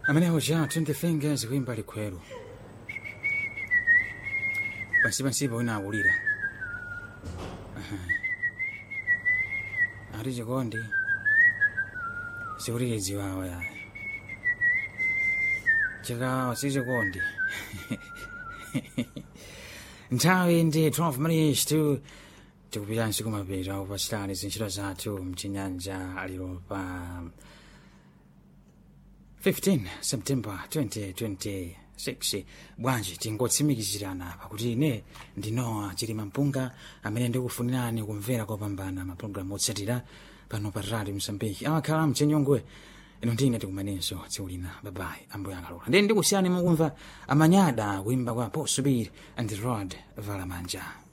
amenewo ja 20 fingers kuimba likhwelo pansipansipo wina akulira ati chikondi sikuti chiwawa yayi chikawa si chikondi nthawi ndi 12 minutes to tikupitanso kumapita kupasitani zintchito zathu mchinyanja lero pa 15 september 2026 bwanji tingotsimikizirana pakuti ine ndinowa chilima mpunga amene ndikufunirani kumvera kopambana mapulogalamu otsatira pano pa radio msambiki amakhala mchenyongwe ino ndine tikumanenso tsiku lina babayi ambuye akalola ndiye ndikusiyani mukumva amanyada kuimba kwa posubiri and the rod valamanja